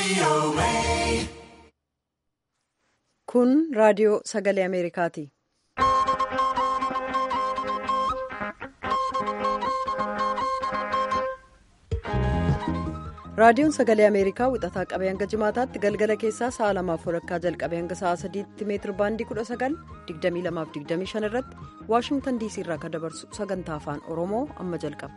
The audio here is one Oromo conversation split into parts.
Kun raadiyoo sagalee Ameerikaati. Raadiyoon sagalee Ameerikaa wixataa qabee hanga jimaataatti galgala keessaa sa'a lamaaf walakkaa jalqabee hanga sa'a sadiitti meetir baandii 19,2225 irratti Waashingtan diisii irraa kan dabarsu sagantaa afaan Oromoo amma jalqaba.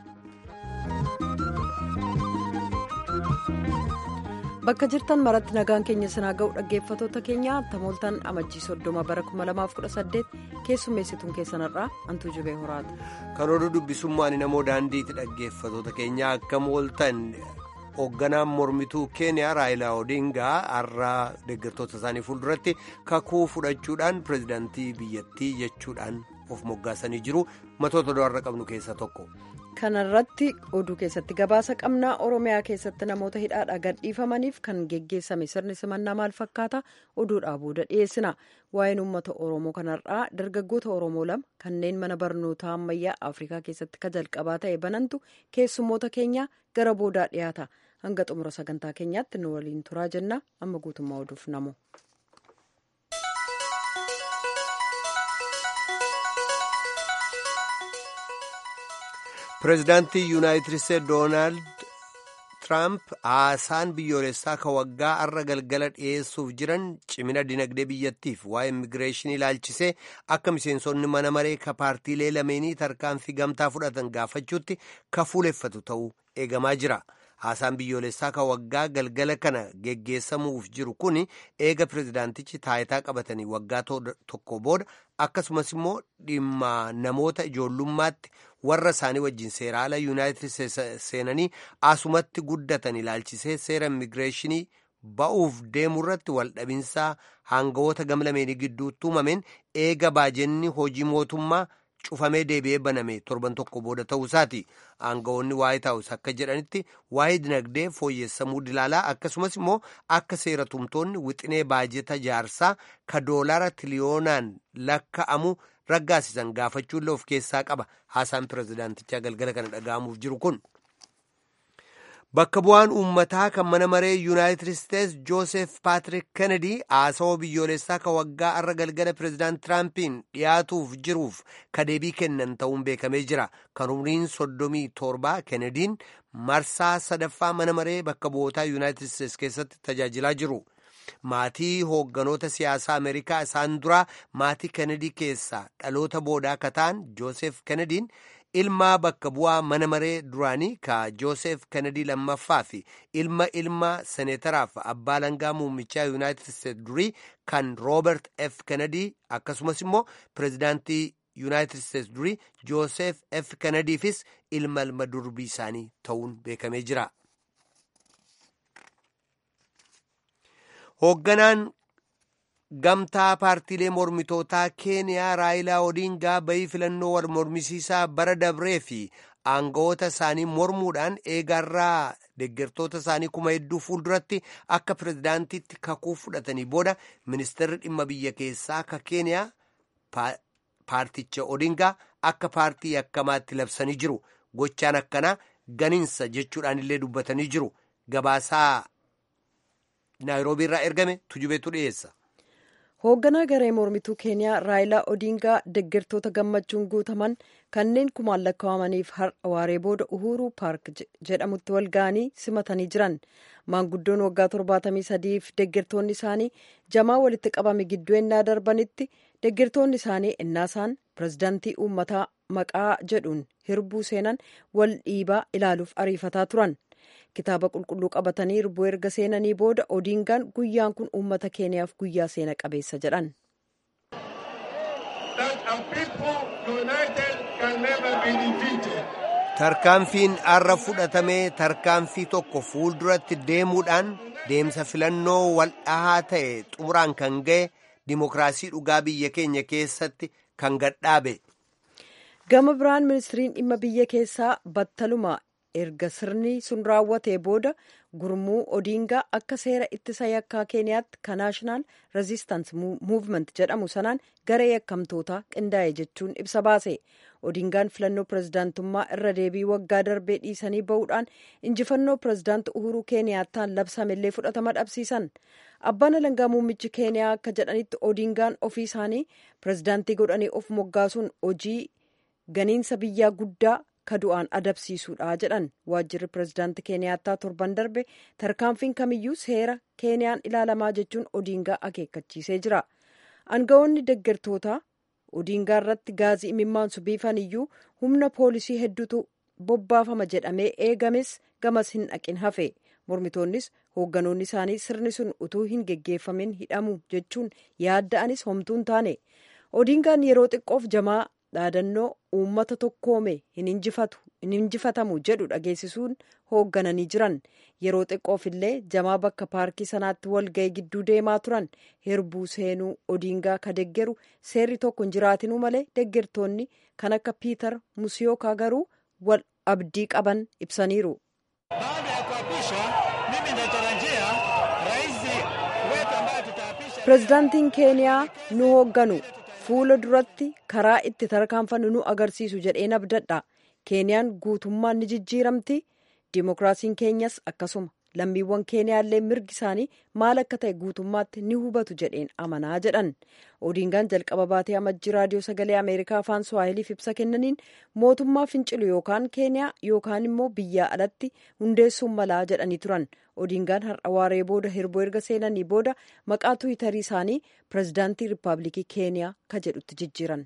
Bakka jirtan maratti nagaan keenya sinaa ga'u dhaggeeffatoota keenya tamooltaan amajjii soddoma bara 2018 keessummeessituun keessanirraa hantuu jibee horaati. Kan oduu dubbisummaan namoo daandiitti dhaggeeffatoota keenya akka mooltan. hoogganaan mormituu keeniyaa raayilaa odingaa har'a deeggartoota isaanii fuulduratti kakuu fudhachuudhaan pirezidaantii biyyattii jechuudhaan of moggaasanii jiru matoota do'arra qabnu keessaa tokko. kanarratti oduu keessatti gabaasa qabnaa oromiyaa keessatti namoota hidhaadhaa gadhiifamaniif kan geggeessame sirni simannaa maal fakkaata oduudhaa booda dhiyeessina waa'een uummata oromoo kanarraa dargaggoota oromoo lama kanneen mana barnootaa ammayyaa afrikaa keessatti ka jalqabaa ta'e banantu keessummoota keenya gara boodaa dhiyaata hanga xumura sagantaa keenyaatti nu waliin turaa jenna amma guutummaa oduuf namu. pireezidaantii yuunaayitid isteetsi doonaald tiraamp haasaan biyyoolessaa ka waggaa har'a galgala dhiyeessuuf jiran cimina dinagdee biyyattiif waa'ee immigireeshinii ilaalchisee akka miseensonni mana maree ka paartiilee lameenii tarkaanfii gamtaa fudhatan gaafachuutti ka fuuleffatu ta'uu eegamaa jira. haasaan biyyoolessaa ka waggaa galgala kana geggeessamuuf jiru kun eega pireezidaantichi taayitaa qabatanii waggaa tokko booda akkasumas immoo dhimma namoota ijoollummaatti warra isaanii wajjin seeraala yuunaayitid seenanii asumatti guddatan ilaalchisee seera immigireeshinii ba'uuf deemurratti waldhabinsaa hangawoota gamlameenii gidduutti uumameen eega baajenni hojii mootummaa. cufamee deebi'ee baname torban tokko booda ta'uu isaati aangawoonni waa'ee taa'us akka jedhanitti waa'ee dinagdee fooyyessamuu dilaalaa akkasumas immoo akka seera tumtoonni wixinee baajeta jaarsaa ka doolaara tiliyoonaan lakka'amu raggaasisan gaafachuullee of keessaa qaba haasaan pireezidaantichaa galgala kana dhaga'amuuf jiru kun. bakka bu'aan uummataa kan mana maree yuunaayitid isteetsi joosef paatrik kennedy haasawaa biyyoolessaa ka waggaa har'a galgala pireezidaant tiraampiin dhiyaatuuf jiruuf ka deebii kennan ta'uun beekamee jira kan umriin soddomii torbaa kennediin marsaa sadaffaa mana maree bakka bu'ootaa yuunaayitid isteetsi keessatti tajaajilaa jiru. maatii hoogganoota siyaasaa ameerikaa isaan duraa maatii kennedy keessaa dhaloota boodaa ka ta'an joosef kennediin ilma bakka bu'aa mana maree duraanii ka joosef kennedy lammaffaa fi ilma ilma seneetaraaf abbaa langaa muummichaa yuunaayitid isteetsi durii kan roobert f kennedy akkasumas immoo pireezidaantii yuunaayitid isteetsi durii joosef f kennediifis ilma ilma durbii isaanii ta'uun beekamee jira. hoogganaan gamtaa paartiilee mormitootaa keeniyaa raayilaa odingaa bayii filannoo wal mormisiisaa bara dabree fi aangawoota isaanii mormuudhaan eegarraa deeggartoota isaanii kuma hedduu fuulduratti akka pireezidaantiitti kakuu fudhatanii booda ministeerri dhimma biyya keessaa ka keeniyaa paarticha odingaa akka paartii yakkamaatti labsanii jiru gochaan akkanaa ganiinsa jechuudhaan illee dubbatanii jiru gabaasaa naayiroobii irraa ergame tujubeetu dhiyeessa. hoogganaa garee mormituu keeniyaa raayilaa odingaa deeggartoota gammachuun guutaman kanneen kumaan lakkaa'amaniif har'a waaree booda uhuruu paark jedhamutti wal ga'anii simatanii jiran maanguddoon waggaa torbaatamii sadiif deeggartoonni isaanii jamaa walitti qabame gidduu ennaa darbanitti deeggartoonni isaanii ennaasaan pireezidaantii uummataa maqaa jedhuun hirbuu seenan wal dhiibaa ilaaluuf ariifataa turan. kitaaba qulqulluu qabatanii hirbuu erga seenanii booda odingaan guyyaan kun uummata keeniyaaf guyyaa seena qabeessa jedhan. tarkaanfiin har'a fudhatamee tarkaanfii tokko fuulduratti deemuudhaan deemsa filannoo waldhahaa ta'e xumuraan kan ga'e dimokiraasii dhugaa biyya keenya keessatti kan gadhaabe. gama biraan ministiriin dhimma biyya keessaa battaluma erga sirni sun raawwatee booda gurmuu odiingaa akka seera ittisa yakkaa keeniyaatti ka naashinaal rezistaans muuvment jedhamu sanaan garee yakkamtootaa qindaa'e jechuun ibsa baase odiingaan filannoo pirezidaantummaa irra deebii waggaa darbee dhiisanii ba'uudhaan injifannoo pirezidaanti uhuruu keeniyaattaan labsamellee fudhatama dhabsiisan abbaan alangaa muummichi keeniyaa akka jedhanitti odiingaan ofii isaanii pirezidaantii godhanii of moggaasuun hojii ganiinsa biyyaa guddaa ka du'aan adabsiisuudha jedhan waajjirri pirezidaantii keeniyaattaa torban darbe tarkaanfiin kamiyyuu seera keeniyaan ilaalamaa jechuun odiingaa akeekkachiisee jira aangawoonni deggertoota odiingaa irratti gaazii imimmaansu biifan iyyuu humna poolisii hedduutu bobbaafama jedhamee eegames gamas hin dhaqin hafe mormitoonnis hoogganoonni isaanii sirni sun utuu hin geggeeffamin hidhamu jechuun yaadda'anis homtuun taane odiingaan yeroo xiqqoof jamaa dhaadannoo uummata tokkoome hin injifatamu jedhu dhageessisuun hooggananii jiran yeroo xiqqoof illee jamaa bakka paarkii sanaatti walga'ii gidduu deemaa turan herbuu seenuu odiingaa ka deggeru seerri tokko hin jiraatinuu malee deggertoonni kan akka piitar musiyookaa garuu wal abdii qaban ibsaniiru. pirezidaantiin keeniyaa nu hoogganu fuula duratti karaa itti tarkaanfannu nu agarsiisu jedheen abdadha keeniyaan guutummaan ni jijjiiramti dimookiraasiin keenyas akkasuma lammiiwwan keeniyaallee mirgi isaanii maal akka ta'e guutummaatti ni hubatu jedheen amanaa jedhan odiingaan jalqaba baatee amajjii raadiyoo sagalee ameerikaa afaan suwaahiliif ibsa kennaniin mootummaa fincilu yookaan keeniyaa yookaan immoo biyyaa alatti hundeessuun malaa jedhanii turan odiingaan har'a waaree booda hirboo erga seenanii booda maqaa tuwitarii isaanii pirezidaantii riippaabilikii keeniyaa ka jedhutti jijjiiran.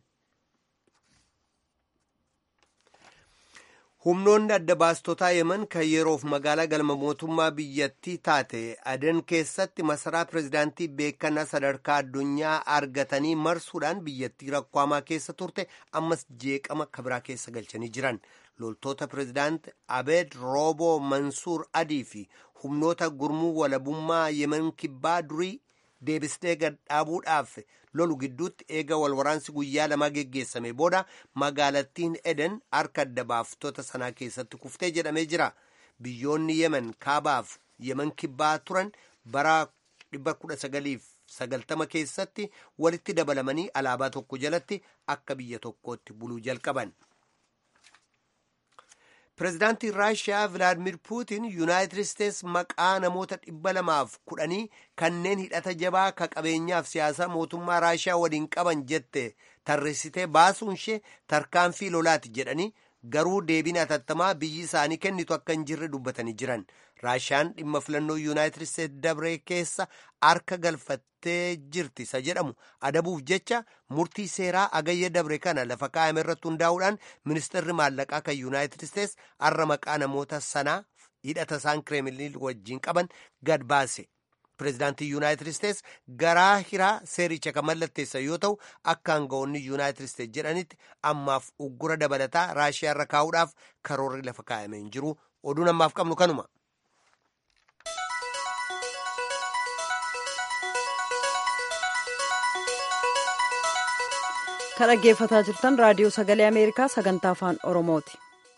humnoonni adda baastotaa yeman kan yeroof magaalaa galma mootummaa biyyattii taate adan keessatti masaraa pirezidaantii beekannaa sadarkaa addunyaa argatanii marsuudhaan biyyattii rakkoo hamaa keessa turte ammas jeeqama kabiraa keessa galchanii jiran loltoota pirezidaanti abeed rooboo mansuur adii fi humnoota gurmuu walabummaa yeman kibbaa durii deebisnee gad dhaabuudhaaf lolu gidduutti eega walwaraansi guyyaa lamaa geggeessame booda magaalattiin eden harka adda baaftota sanaa keessatti kuftee jedhamee jira biyyoonni yemen kaabaaf yemen kibbaa turan bara 1990 keessatti walitti dabalamanii alaabaa tokko jalatti akka biyya tokkootti buluu jalqaban. pireezidaantiin raashiyaa vilaadimir puutin yuunaayitid isteets maqaa namoota dhibba lamaaf kudhanii kanneen hidhata jabaa ka qabeenyaaf siyaasa mootummaa raashiyaa waliin qaban jette tarreessitee baasuun ishee tarkaanfii lolaati jedhanii garuu deebiin atattamaa biyyi isaanii kennitu akka hin jirre dubbatanii jiran raashiyaan dhimma filannoo yuunaayitid isteets dabree keessa harka galfattee jirti isa jedhamu adabuuf jecha murtii seeraa agayya dabre kana lafa kaa'ame irratti hundaa'uudhaan ministeerri maallaqaa kan yuunaayitid isteets har'a maqaa namoota sanaa hidhata isaan kireemiliin wajjiin qaban gad baase pireezidaantii yuunaayitid isteets garaa hiraa seericha kan mallatteessa yoo ta'u akka aangawoonni yuunaayitid isteets jedhanitti ammaaf uggura dabalataa raashiyaa irra kaa'uudhaaf karoorri lafa kaa'ame hin jiru oduun ammaaf qabnu kanuma. kan dhaggeeffataa jirtan raadiyoo sagalee ameerikaa sagantaa afaan oromooti.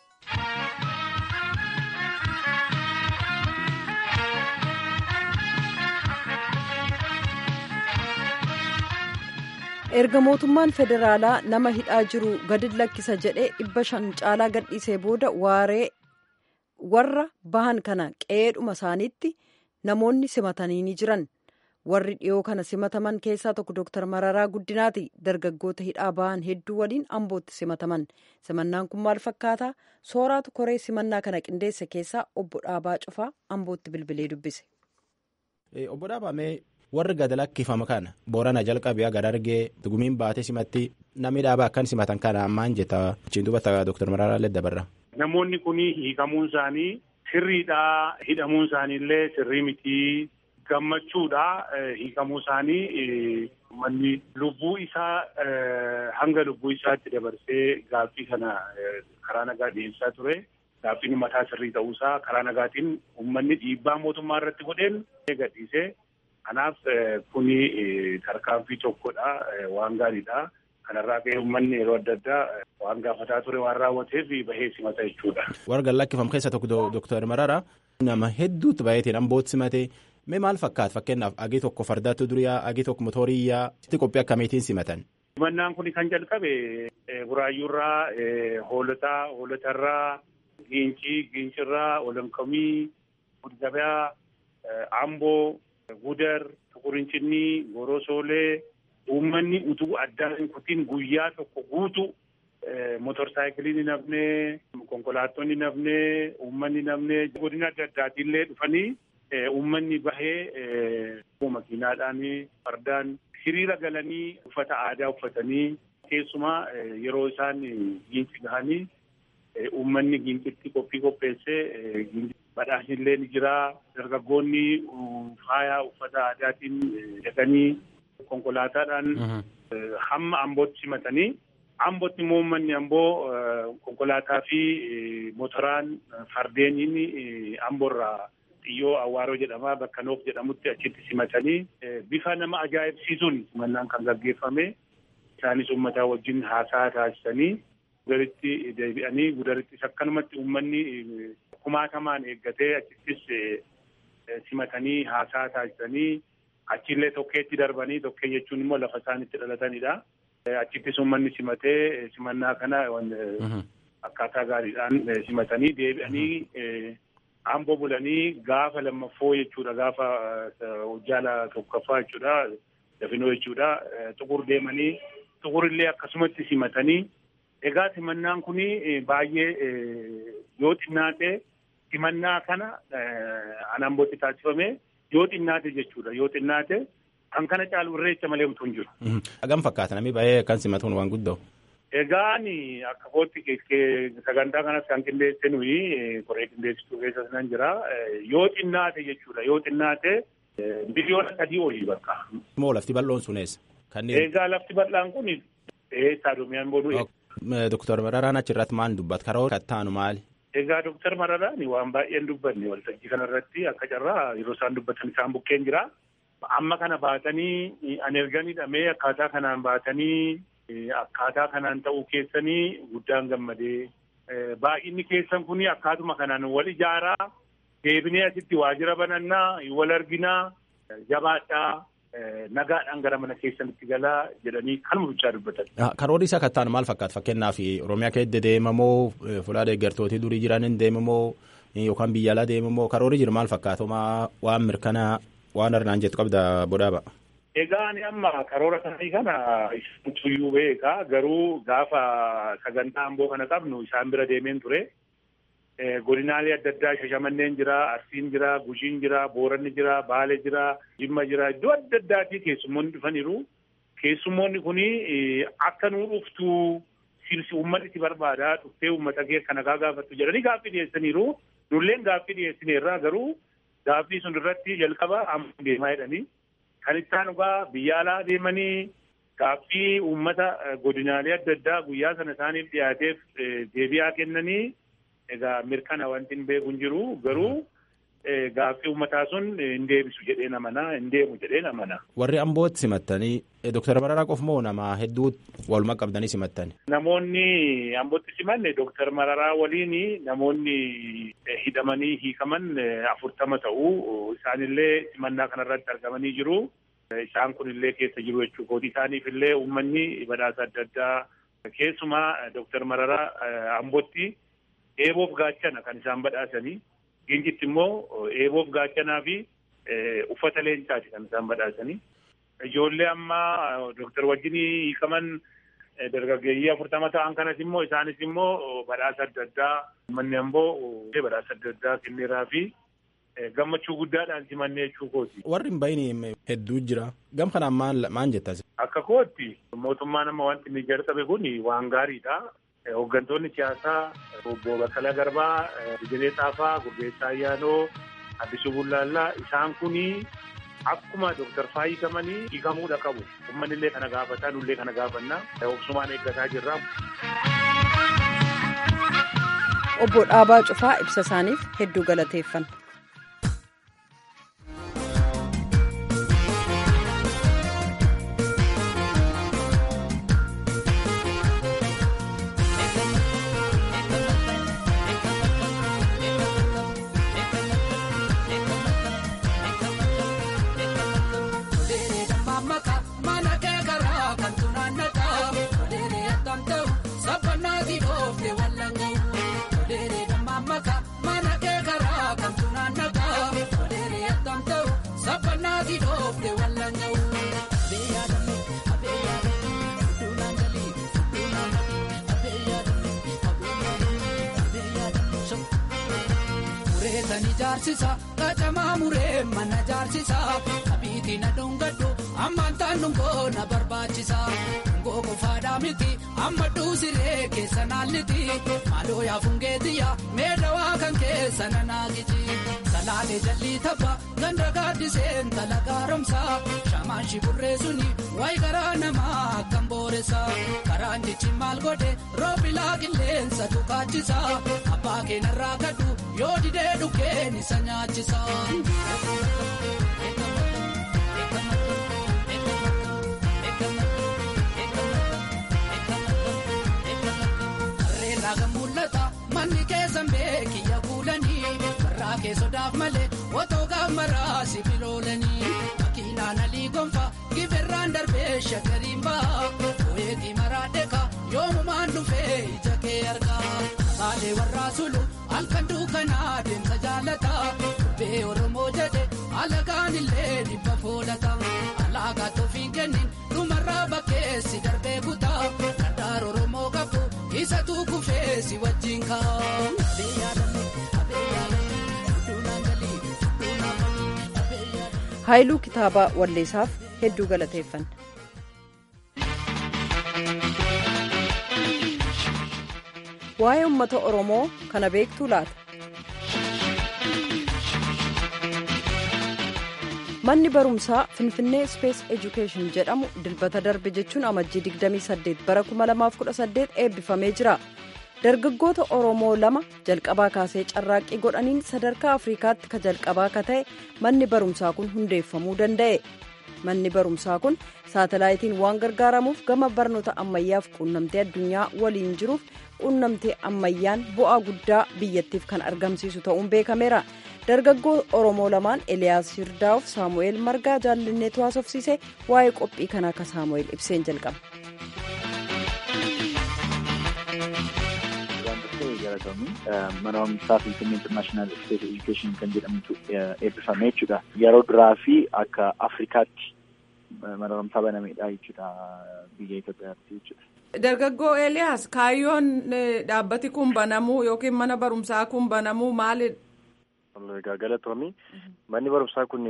erga mootummaan federaalaa nama hidhaa jiru gadi lakkisa jedhee dhibba shan caalaa gadhiisee booda waaree warra bahan kana qe'eedhuma isaaniitti namoonni simatanii ni jiran. warri dhiyoo kana simataman keessaa tokko dooktar mararaa guddinaati dargaggoota hidhaa bahan hedduu waliin ambootti simataman simannaan kun maal fakkaata sooraatu koree simannaa kana qindeesse keessaa obbo dhaabaa cufaa ambootti bilbilee dubbise. obbo dhaabamee warri gad lakkifama kana boorana jalqabee gad argee gumiin baatee simatti namni dhaabaa akkan simatan kana maan jetta achiin dubbata dooktar mararaa illee dabarra. namoonni kun hiikamuun isaanii sirriidhaa hidhamuun isaaniillee sirrii mitii. gammachuudha hiikamuu isaanii manni lubbuu isaa hanga lubbuu isaatti dabarsee gaaffii kana karaa nagaa dhiyeessaa ture gaaffiin mataa sirrii ta'uusaa karaa nagaatiin uummanni dhiibbaa mootummaa irratti godheen gadhiise kanaaf kuni tarkaanfii tokkodha waan gaariidha Kanarraa ka'ee uummanni yeroo adda addaa waan gaafataa ture waan raawwateef bahee simata jechuudha. Warra lakkifam keessa tokko Dooktar Mararaa nama hedduutu baay'ateen ambootti simatee mee maal fakkaata fakkeenyaaf agii tokko fardaatti duriyaa agii tokko motoriyyaa itti qophii akkamiitiin simatan. Simannaan kun kan jalqabe buraayyuurraa hoolotaa hoolotarraa giincii giincirraa olankomii gudgabaa amboo gudar tuqurincinnii gorosoolee uummanni utuu addaan hin kutiin guyyaa tokko guutu motorsaayikilii ni nafnee konkolaattonni ni nafnee uummanni nafnee godina adda addaatiillee dhufanii uummanni bahee makiinaadhaan fardaan hiriira galanii uffata aadaa uffatanii keessumaa yeroo isaan giinci gahanii uummanni giincitti qophii qopheessee badhaasnillee ni jira dargaggoonni faaya uffata aadaatiin dhaqanii konkolaataadhaan hamma ambootti simatanii ambootti immoo uummanni amboo konkolaataa fi motoraan fardeeniin amboorraa xiyyoo awwaaroo jedhama bakka noof jedhamutti achitti simatanii bifa nama ajaa'ibsiisuun simannaan kan gaggeeffame isaanis uummataa wajjin haasaa taasisanii gudaritti deebi'anii gudarittis akkanumatti uummanni kumaatamaan eeggatee achittis simatanii haasaa taasisanii achillee tokkeetti darbanii tokkee jechuun immoo lafa isaan itti dhalatanidha. Achittis uummanni simatee simannaa kana akkaataa gaariidhaan simatanii deebi'anii amboo bulanii gaafa lammaffoo jechuudha gaafa hojjaala tokkoffaa jechuudha dafinoo jechuudha xuqur deemanii xuqurillee akkasumatti simatanii egaa simannaan kun baay'ee yoo xinnaate simannaa kana an ambootti taasifame yoo xinnaate jechuudha yoo xinnaate kan kana caalu irreecha malee utuu hin jiru. Hagam fakkaata namni baay'ee kan simatuun waan guddoo. Egaan akka kootti sagantaa kanas kan qindeesse nuyi koree qindeessituu keessas nan jira. Yoo xinnaate jechuudha yoo xinnaate miliyoona sadii olii bakka. Moo lafti bal'oon sun eessa? Egaa lafti bal'aan kun eessaa doomiyaan booduu. Doktor Mararaan achirratti maal dubbata? Karoora kattaanu maali? Egaa Doktor Mararaan waan baay'een dubbanne waltajjii kanarratti akka carraa yeroo isaan dubbatan isaan bukkeen jira. Amma kana baatanii an erganidha mee akkaataa kanaan baatanii akkaataa kanaan ta'uu keessanii guddaan gammadee baay'inni keessan kun akkaatuma kanaan wal ijaaraa deebinee asitti waajjira banannaa wal arginaa jabaadhaa nagaadhaan gara mana keessanitti galaa jedhanii kanuma bichaa dubbatan. Karoorri isaa kattaan maal fakkaata fakkeenyaaf Oromiyaa keessa deemamoo fuula deeggartootii durii jiran hin deemamoo yookaan biyya alaa deemamoo karoorri jiru maal fakkaata waan mirkanaa waan arnaan jettu qabda bodaaba. Egaa ani amma karoora isaanii kana tuyyuu beekaa garuu gaafa sagantaa amboo kana qabnu isaan bira deemeen ture. Godinaalee adda addaa shashamanneen jira, arsiin jira, gujiin jira, booranni jira, baale jira, jimma jira, iddoo adda addaatii keessummoonni dhufaniiru. Keessummoonni kun akka nuu dhuftu sirsi uummanni itti barbaada dhuftee uummata kee kana gaafattu jedhanii gaaffii dhiyeessaniiru. Nulleen gaaffii dhiyeessineerraa garuu gaaffii sun irratti jalqaba amma deemaa jedhanii. Kan isaan dhugaa biyya alaa deemanii gaaffii uummata godinaalee adda addaa guyyaa sana isaaniif dhiyaateef deebi'aa kennanii egaa mirkana wanti hin beeku hin jiru garuu gaaffii uummataa sun hin deebisu jedhee namana hin deemu jedhee namana. Warri ambootti simattanii Dooktar Mararaa qofa moo nama hedduu walumaa qabdanii simattani? Namoonni ambootti simanne Dooktar Mararaa waliin namoonni hidhamanii hiikaman afurtama ta'uu isaanillee simannaa kanarratti argamanii jiru. Isaan kunillee keessa jiru jechuu kooti isaaniif illee uummanni badhaasa adda addaa keessumaa Dooktar Mararaa ambootti eeboof gaachana kan isaan badhaasanii. Gincitti immoo eeboof gaachanaa fi uffata leencaati kan isaan badhaasanii. Ijoollee amma Dooktar wajjin hiikaman dargaggeeyyii afurtama ta'an kanas immoo isaanis immoo badhaasa adda addaa uummanni amboo badhaasa adda addaa kenneeraa fi gammachuu guddaadhaan simannee jechuu kooti. Warri hin bahin hedduu jira. Gam kanaan maal maal jettas? Akka kootti mootummaan amma wanti inni jalqabe kun waan gaariidha. Hooggantoonni siyaasaa obbo Baqqalaa Garbaa, Dijenee Xaafaa, Gurbeessaa Ayyaanoo, Addisuu Bullaallaa isaan kuni akkuma Dooktar Faayii hiikamanii hiikamuudha qabu. Uummanni illee kana gaafataa, nullee kana gaafannaa. Obsumaan eeggataa jirra. Obbo Dhaabaa Cufaa ibsa isaaniif hedduu galateeffanna. Beetani jaarsisa qacamaa muree mana jaarsisa kabiitii na dhungadhu ammaan taan dhungoo na barbaachisa dhungoo qofaadhaa miti amma dhuusiree keessa naalliti maaloo yaafungeetiyya meedawaa kan keessa na naagiti salaalee jalli tapha ganda gaaddiseen tala gaaromsa shamaan shiburree suni wayi garaa namaa akkam booressa karaan jechi maal godhe roobilaa qilleensa tukaachisa abbaa keenarraa kadhu yoo didee dhukkeen isa nyaachisa. Harreerraa kan mul'ata manni keessan beekiyya kuulanii warraa keessodaaf malee otoo gaamaraa sibiloolanii makiinaan alii gonfa giberraan darbee shakkariin ba'a ooyeetii maraa dheeka yoomumaan dhufee ija kee argaa baalee warraa sulu halkan duukanaa deemsa jaalata dubbee oromoo jedhe alagaan illee dhibba foolata alaagaa toofiin kennin dhumarraa bakkeessi darbee kutaa gargaar oromoo qabu isa tuukufee si wajjin kaa. haayiluu kitaabaa walleessaaf hedduu galateeffanna. waa'ee uummata oromoo kana beektuu laata. manni barumsaa finfinnee space education jedhamu dilbata darbe jechuun amajjii 28 bara 2018 eebbifamee jira dargaggoota oromoo lama jalqabaa kaasee carraaqqii godhaniin sadarkaa afrikaatti ka jalqabaa ka ta'e manni barumsaa kun hundeeffamuu danda'e manni barumsaa kun saatalaayitiin waan gargaaramuuf gama barnoota ammayyaaf quunnamtee addunyaa waliin jiruuf quunnamtee ammayyaan bu'aa guddaa biyyattiif kan argamsiisu ta'uun beekameera dargaggoo oromoo lamaan eliyaas hirdaa'uuf saamu'eel margaa jaallanneetu haasofsiise waa'ee qophii kanaa akka saamu'eel ibseen jalqaba. mana barumsaa finfinnee internaashinaal isteet edukeeshin kan jedhamutu eebbifame jechuudha yeroo duraa fi akka afrikaatti mana barumsaa banameedha jechuudha biyya Itoophiyaatti jechuudha. Dargaggoo Eeliyaas kaayyoon dhaabbati kun banamuu yookiin mana barumsaa kun banamuu maalidha? Egaa galatoomii manni barumsaa kun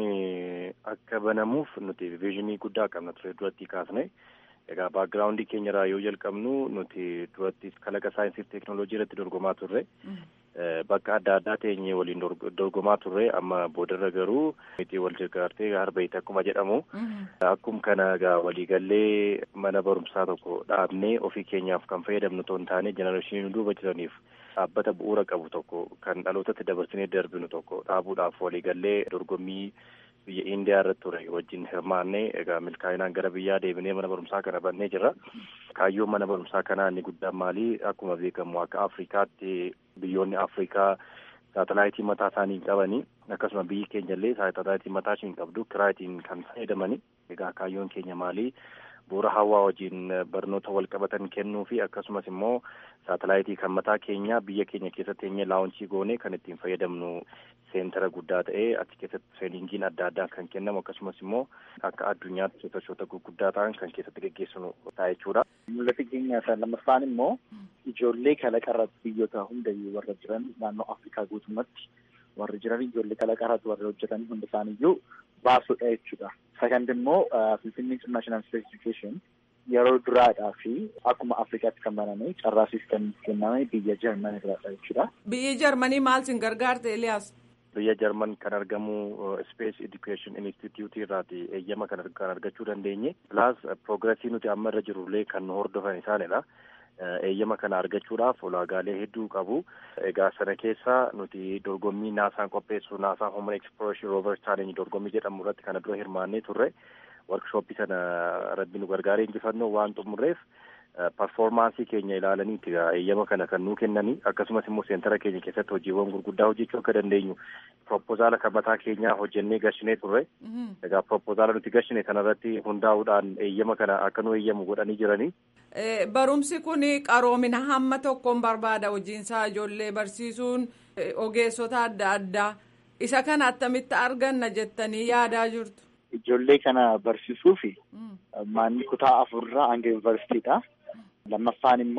akka banamuuf nuti viizinii guddaa qabna ture duratti kaasne. Egaa baagiraawundii keenyarraa yoo jalqabnu nuti duratti kalaqa saayinsii fi teeknooloojii irratti dorgomaa turre. Bakka adda addaa teenyee waliin dorgomaa turre amma boodarra garuu miti wal gargaartee harbeeyte akkuma jedhamu. Akkuma kana egaa waliigallee mana barumsaa tokko dhaabnee ofii keenyaaf kan fayyadamnu otoo hin taane jenereeshinii duuba jiraniif dhaabbata bu'uura qabu tokko kan dhalootatti dabarsinee darbinu tokko dhaabuudhaaf waliigallee dorgommii biyya indiyaa irratti ture wajjin hirmaannee egaa milkaa'inaan gara biyyaa deebinee mana barumsaa kana bannee jirra. Kaayyoon mana barumsaa kanaa inni guddaan maalii akkuma beekamu akka Afrikaatti biyyoonni Afrikaa saatalaayitii mataa isaanii hin qabanii akkasuma biyyi keenya illee saatalaayitii mataa ishee hin qabdu kiraayitiin kan fayyadamanii egaa kaayyoon keenya maalii bu'uura hawaa wajjin barnoota wal qabatan kennuu fi akkasumas immoo saatalaayitii kan mataa keenya biyya keenya keessatti eenyee laawunchii goonee kan ittiin fayyadamnu seentara guddaa ta'ee achi keessatti treeningiin adda addaa kan kennamu akkasumas immoo akka addunyaatti sosochoota gurguddaa ta'an kan keessatti geggeessinu ta'a jechuudha. Mul'ata keenya isa lammaffaan immoo ijoollee kalaqarratti biyyoota hundayyuu warra jiran naannoo Afrikaa guutummaatti warri jiran ijoollee kalaqarratti warra hojjetan hunda isaaniiyyuu baasuudha jechuudha. Sakand immoo Finfinnee International Space Education yeroo duraadhaa fi akkuma Afrikaatti kan baname carraasiis kan kenname biyya Jarmanii irraadha jechuudha. Biyyi Jarmanii maal sin gargaarte Eliyaas? Biyya Jarman kan argamu Space Education Institute irraati eeyyama kan argachuu dandeenye. Plus progressii nuti amma irra jirullee kan hordofan isaanidha. Eeyyama kana argachuudhaaf ulaagaalee hedduu qabu. Egaa sana keessaa nuti dorgommii naasaan qopheessu naasaa Human Exploration Rover Challenge dorgommii jedhamu irratti kana dura hirmaannee turre. Workshooppii sana rabbi nu gargaaree injifannoo waan xumurreef parfoormaansii keenya ilaalaniiti eeyyama kana kan nuu kennanii akkasumas immoo seentara keenya keessatti hojiiwwan gurguddaa hojjechuu akka dandeenyu propoozaala kan mataa keenyaa hojjennee gashinee turre. Egaa propoozaala nuti gashine kanarratti hundaa'uudhaan eeyyama kana akka nu eeyyamu godhanii jiranii. Barumsi kun qaroomina hamma tokkoon barbaada hojiinsaa ijoollee barsiisuun ogeessota adda addaa isa kana attamitti arganna jettanii yaadaa jirtu. Ijoollee kana barsiisuu fi manni kutaa afurraa hanga yuunivarsiitiidha. Lammaffaan immoo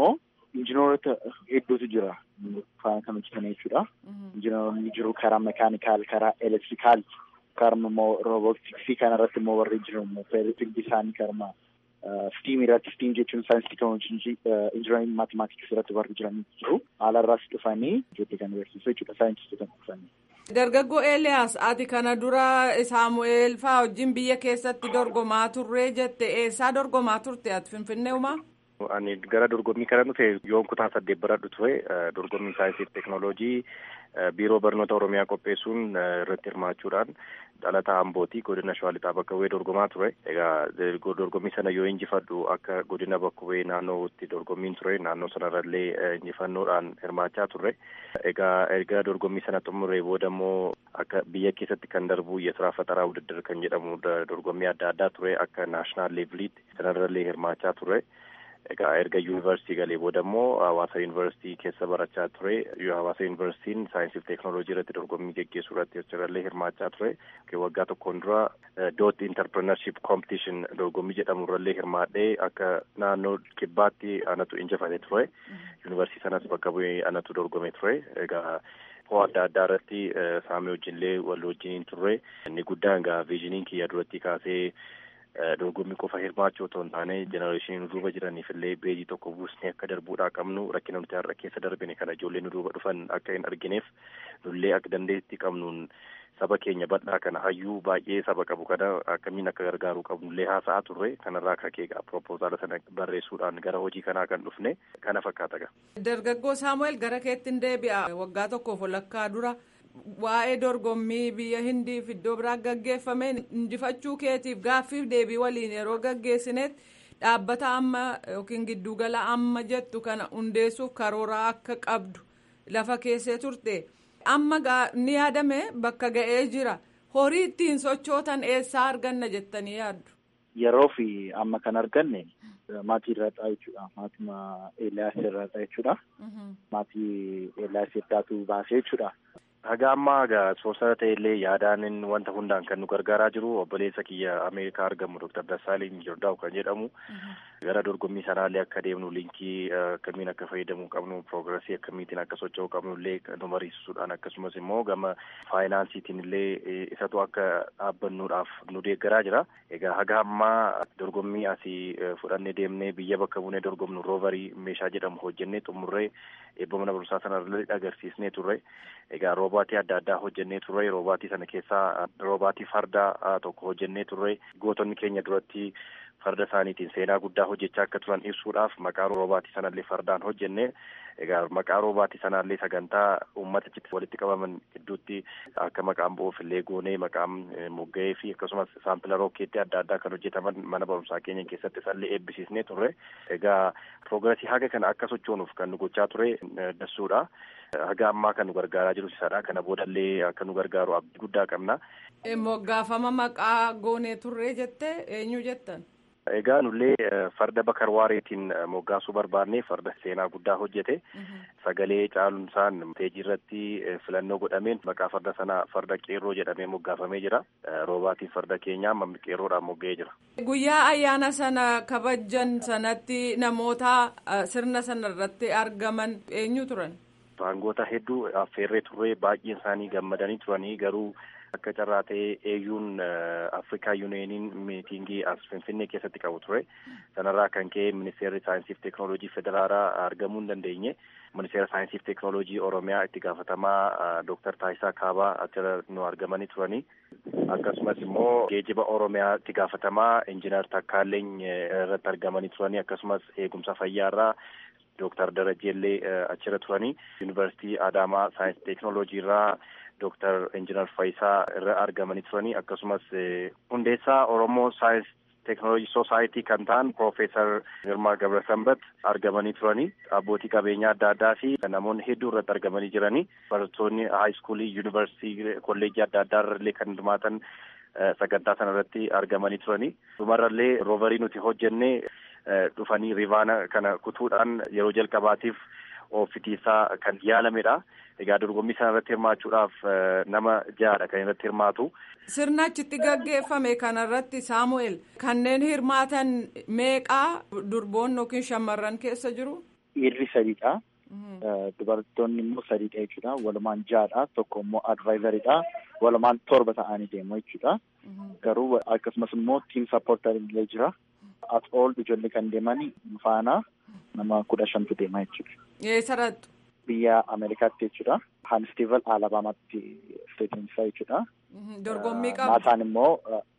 injineerota hedduutu jira faana kan hojjetan jechuudha. Injineeronni jiru karaa mekaanikaal, karaa elektirikaal, karaa immoo roobootiksii kana irratti immoo warri jiru immoo feeritik isaanii karaa stiim irratti stiim jechuun saayinsii teekinooloojii injinariin maatimaatiksii irratti warri jiran jiru. Haala irraas dhufanii ijoollee kan barsiisu jechuudha saayintistoota dhufanii. Dargaggoo Eeliyaas ati kana dura Saamu'eel fa'aa wajjin biyya keessatti dorgomaa turree jette eessaa dorgomaa turte ati Finfinnee umaa? Ani gara dorgommii kana dhufe yoon kutaa saddeet baradhu ture dorgommii saayinsii fi teekinooloojii biiroo barnoota oromiyaa qopheessuun irratti hirmaachuudhaan dhalataa ambootii godina shawaa lixaa bakka bu'ee dorgomaa ture. Egaa dorgommii sana yoo injifadhu akka godina bakka bu'ee naannootti dorgommiin ture naannoo sanarrallee injifannoodhaan hirmaachaa turre. Egaa erga dorgommii sana xumuree booda immoo akka biyya keessatti kan darbu yesuraa fataraa wudiddar kan jedhamu dorgommii adda addaa ture akka naashinaal leeviliitti sanarrallee hirmaachaa ture. Egaa erga yuunivarsiitii galee booda immoo hawaasa yuunivarsiitii keessa barachaa ture. Hawaasa yuunivarsiitiin saayinsii fi teekinooloojii irratti dorgommii geggeessuu irratti achirrallee hirmaachaa ture. Waggaa tokkoon dura doot interpreneurship competition dorgommii jedhamu irrallee hirmaadhee akka naannoo kibbaatti anatu injifate ture. Yuunivarsiitii sanas bakka bu'ee anatu dorgome ture. Egaa hoo adda addaa irratti saamee wajjinillee wal wajjiniin turre. Inni guddaan egaa viizhiniin kiyya duratti kaasee dorgommii qofa hirmaachuu otoo hin taane jenereeshiniin duuba jiraniif illee beejii tokko buusnee akka darbuudhaa qabnu rakkina nuti har'a keessa darbine kana ijoollee nu duuba dhufan akka hin argineef nullee akka dandeetti qabnuun saba keenya bal'aa kana hayyuu baay'ee saba qabu kana akkamiin akka gargaaruu qabnullee haasa'aa turre kanarraa akka keegaa propoozaala sana barreessuudhaan gara hojii kanaa kan dhufne kana fakkaata gaa. Dargaggoo Saamu'eel gara keetti hin deebi'a waggaa tokkoof walakkaa dura. Waa'ee dorgommii biyya hindiif iddoo biraa gaggeeffame injifachuu keetiif gaaffiif deebii waliin yeroo gaggeessinetti dhaabbata amma yookiin giddugala amma jettu kana hundeessuuf karoora akka qabdu lafa keessee turte amma ni yaadame bakka ga'ee jira horii ittiin sochootan eessaa arganna jettanii yaaddu. Yeroo fi amma kan arganne maatii irraadha jechuudha. Maatii Eeliyaas irraadha jechuudha. Maatii Eeliyaas heddaatu baasee jechuudha. Haga ammaa egaa soosara ta'ellee yaadaan wanta hundaan kan nu gargaaraa jiru obboleessa kiyya Ameerikaa argamu Dr. Dassaalin Jordaa'u kan jedhamu gara dorgommii sanaallee akka deemnu linkii akkamiin akka fayyadamuu qabnu piroogirasii akkamiitiin akka socho'uu qabnu illee nu barsiisuudhaan akkasumas immoo gama faayinaansiitiin illee isatu akka dhaabbannuudhaaf nu deeggaraa jira. Egaa haga ammaa dorgommii asii fudhannee deemnee biyya bakka buunee dorgomnu roovarii meeshaa jedhamu hojjennee xumurree eebba mana barumsaa sanarra agarsiisnee turre. Egaa roobaatii adda addaa hojjennee turre roobaatii sana keessaa roobaatii fardaa tokko hojjennee turre gootonni keenya duratti farda isaaniitiin seenaa guddaa hojjechaa akka turan ibsuudhaaf maqaa roobaatii sanallee fardaan hojjenne egaa maqaa roobaatii sanallee sagantaa uummata achitti walitti qabaman gidduutti akka maqaan bu'uuf illee goonee maqaan mogga'ee fi akkasumas saampila rookeetti adda addaa kan hojjetaman mana barumsaa keenya keessatti isallee eebbisiisnee turre egaa piroogirasii haga kana akka sochoonuuf kan nu gochaa ture dassuudha. Haga ammaa kan nu gargaaraa jiru isadha. Kana boodallee akka nu gargaaru abdii guddaa qabna. Moggaafama maqaa goonee turree jette eenyu jettan? Egaa nullee farda bakar waareetiin moggaasuu barbaadnee farda seenaa guddaa hojjete. Sagalee caalumsaan teejii irratti filannoo godhameen maqaa farda sanaa farda qeerroo jedhamee moggaafamee jira. Roobaatiin farda keenyaa amma qeerroodhaan mogga'ee jira. Guyyaa ayyaana sana kabajan sanatti namoota sirna sana irratti argaman eenyu turan? Aangoota hedduu affeerree turree baay'een isaanii gammadanii turanii garuu akka carraa ta'ee eeyyuun Afrikaa Yuuniyeeniin miitingii as Finfinnee keessatti qabu ture. Sanarraa kan ka'e ministeerri saayinsii fi teekinooloojii federaalaa argamuu hin dandeenye. Ministeera saayinsii fi teekinooloojii Oromiyaa itti gaafatamaa Dooktar Taayisaa Kaabaa achirra nu argamanii turanii. Akkasumas immoo geejiba Oromiyaa itti gaafatamaa Injiinar Takkaaleny irratti argamanii turanii akkasumas eegumsa fayyaarraa Dooktar Darajeellee achirra turanii yuunivarsiitii Adaamaa saayinsii teekinooloojii irraa Dooktar Injiinar Fayisaa irra argamanii turanii akkasumas hundeessaa Oromoo saayinsii teekinooloojii soosaayitii kan ta'an Piroofeesar Girmaa Gabrasambat argamanii turanii abbootii qabeenyaa adda addaa fi namoonni hedduu irratti argamanii jiranii barattoonni haayiskuulii yuunivarsiitii kolleejii adda addaa irrallee kan hirmaatan sagantaa sana irratti argamanii turanii dhumarrallee roovarii nuti hojjennee dhufanii rivaana kana kutuudhaan yeroo jalqabaatiif oofitiisaa kan yaalamedha. Egaa dorgommii sana irratti hirmaachuudhaaf nama ja'adha kan irratti hirmaatu. Sirna achitti gaggeeffame kanarratti Saamu'eel kanneen hirmaatan meeqaa durboonni yookiin shamarran keessa jiru? dhiirri sadiidha. Dubartoonni immoo sadiidha jechuudha. Walumaan ja'adha. Tokko immoo advaayizaridha. Walumaan torba ta'anii deemu jechuudha. Garuu akkasumas immoo tiim sappoortar illee jira. At all ijoollee kan deeman faana nama kudha shantu deema jechuudha. Eessarrattu? Biyya Ameerikaatti jechuudha. Hanstiival Alabaamaatti isteetiin isaa jechuudha. Dorgommii qabu. Naasaan immoo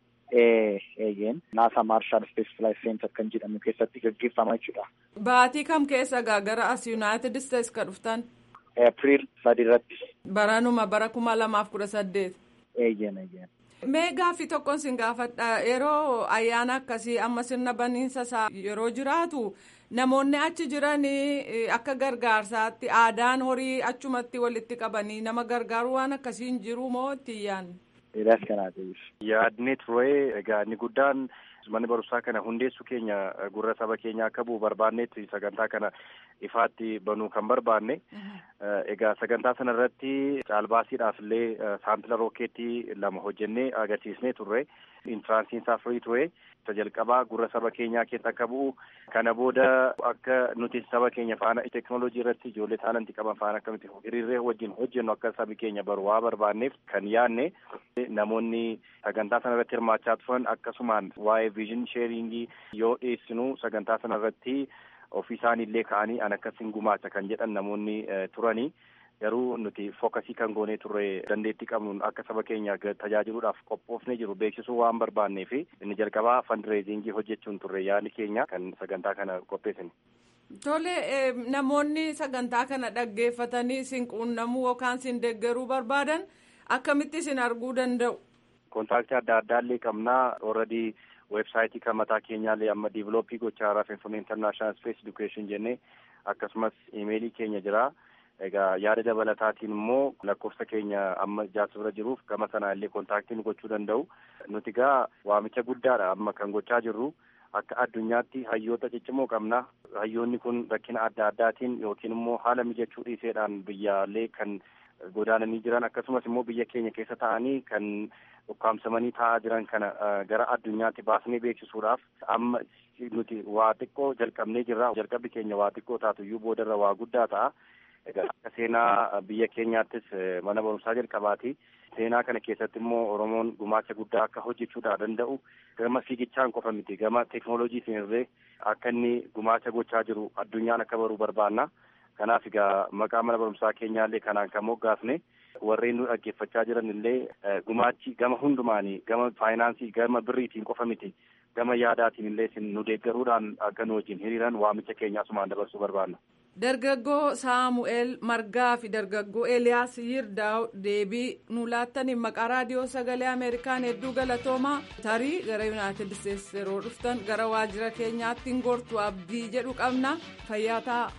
eeyyeen naasa maarshaal spees filaay seentar kan jedhamu keessatti gaggeeffama jechuudha. Baatii kam keessa gaa gara as Yuunaayitid Isteets ka dhuftan? Eepiriil sadi irratti. Baranuma bara kuma lamaaf kudha saddeet. Eeyyeen eeyyeen. Mee gaaffii tokkoon sin gaafadha yeroo ayyaana akkasii amma sirna baniinsa isaa yeroo jiraatu namoonni achi jiran akka gargaarsaatti aadaan horii achumatti walitti qabanii nama gargaaru waan akkasiin jiru moo itti yaadne? Dheeraas kanaa ta'eef. Yaadni ture egaa inni guddaan manni barumsaa kana hundeessu keenya gurra saba keenya akka bu'u barbaanneetti sagantaa kana ifaatti banuu kan barbaanne. Egaa sagantaa sana irratti caalbaasiidhaaf illee saampila rookeettii lama hojjennee agarsiisnee turre. Intiraansiin isaa firii ture. Isa jalqabaa gurra saba keenyaa keessa akka bu'u. Kana booda akka nuti saba keenya faana teekinooloojii irratti ijoollee taalantii qaban faana akkamitti hiriirree wajjin hojjennu akka sabi keenya baru waa barbaanneef kan yaadne namoonni sagantaa sana irratti hirmaachaa turan akkasumaan waa'ee viizhin sheeringii yoo dhiyeessinu sagantaa sana irratti ofii isaaniillee ka'anii an akkasiin gumaacha kan jedhan namoonni turanii. garuu nuti fookasii kan goonee turre dandeettii qabnuun akka saba keenya tajaajiluudhaaf qophoofnee jiru beeksisuu waan barbaannee fi inni jalqabaa fandireezingii hojjechuun turre yaali keenya kan sagantaa kana qopheessine. Tole namoonni sagantaa kana dhaggeeffatanii isin quunnamuu yookaan isin deeggaruu barbaadan akkamitti isin arguu danda'u? Kontaaktii adda addaallee qabnaa ooradii weebsaayitii kan mataa keenyaallee amma diivilooppii gochaa irraa finfinnee intarnaashinaal spees edukeeshin jennee akkasumas imeelii keenya jira. Egaa yaada dabalataatiin immoo lakkoofsa keenya amma jaarsa bira jiruuf gama sanaa illee kontaaktii nu gochuu danda'u. Nuti egaa waamicha guddaadha amma kan gochaa jirru akka addunyaatti hayyoota ciccimoo qabna. Hayyoonni kun rakkina adda addaatiin yookiin immoo haala mijachuu dhiiseedhaan biyyaalee kan godaananii jiran akkasumas immoo biyya keenya keessa ta'anii kan ukkaamsamanii taa'aa jiran kana gara addunyaatti baasnee beeksisuudhaaf amma nuti waa xiqqoo jalqabnee jirra. Jalqabbi keenya waa xiqqoo taatuyyuu boodarra waa guddaa ta'a. Egaa akka seenaa biyya keenyaattis mana barumsaa jalqabaati. Seenaa kana keessatti immoo Oromoon gumaacha guddaa akka hojjechuudhaa danda'u gama fiigichaan qofa miti gama teekinooloojiitiin illee akka inni gumaacha gochaa jiru addunyaan akka baruu barbaanna. Kanaaf egaa maqaa mana barumsaa keenyaallee kanaan kan moggaafne warreen nu dhaggeeffachaa jiran illee gumaachi gama hundumaanii gama faayinaansii gama birriitiin qofa miti gama yaadaatiin illee nu deeggaruudhaan akka nu wajjin hiriiran waamicha keenya asumaan dabarsuu barbaanna. Dargaggoo Saamu'eel Margaa fi dargaggoo Eeliyaas Yirdaa'u deebii nu laattaniin maqaa raadiyoo sagalee Ameerikaan hedduu galatoomaa tarii gara Yuunaayitid Isteets yeroo dhuftan gara waajjira keenyaatti hin gortu abdii jedhu qabna fayyaa ta'a.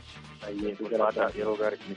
Yeroo gaarii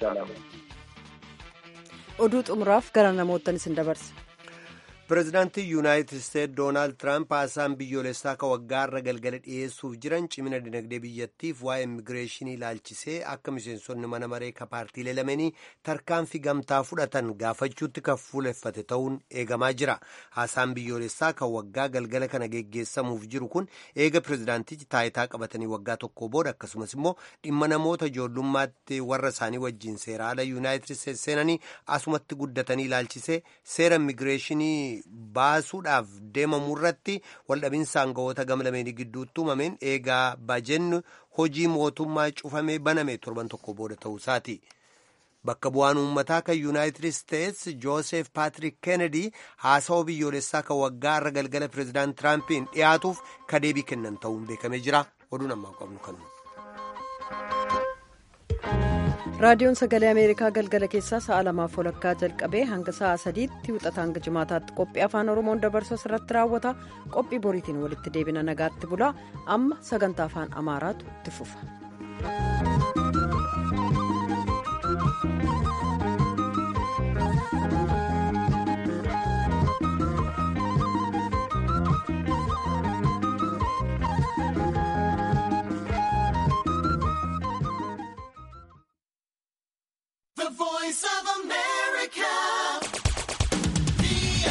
Oduu xumuraaf gara namoottan isin dabarsa. pireezidaantii yuunaayitid isteet doonaald tiraamp haasaan biyyoolessaa ka waggaa irra galgala dhiyeessuuf jiran cimina dinagdee biyyattiif waa'ee immigireeshinii ilaalchisee akka miseensonni mana maree ka paartiilee lameenii tarkaanfii gamtaa fudhatan gaafachuutti kan fuuleffate ta'uun eegamaa jira haasaan biyyoolessaa ka waggaa galgala kana geggeessamuuf jiru kun eega pireezidaantichi taayitaa qabatanii waggaa tokko booda akkasumas immoo dhimma namoota ijoollummaatti warra isaanii wajjiin seera ala yuunaayitid isteet seenanii asumatti guddatanii ilaalchisee seera immigireeshinii baasuudhaaf deemamu irratti waldhabinsa aangawoota gama lameenii gidduutti uumameen eegaa bajennu hojii mootummaa cufamee baname torban tokko booda ta'uusaati. Bakka bu'aan uummataa kan yuunaayitid isteets joosef paatrik kennedy haasawaa biyyoolessaa kan waggaa irra galgala pireezidaant tiraampiin dhiyaatuuf kadeebii kennan ta'uun beekamee jira oduun ammaa qabnu kanuma. raadiyoon sagalee ameerikaa galgala keessaa sa'a lamaaf walakkaa jalqabee hanga sa'a sadiitti wixata hanga jimaataatti qophii afaan oromoon dabarsu irratti raawwata qophii boriitiin walitti deebina nagaatti bulaa amma sagantaa afaan amaaraatu itti fufa.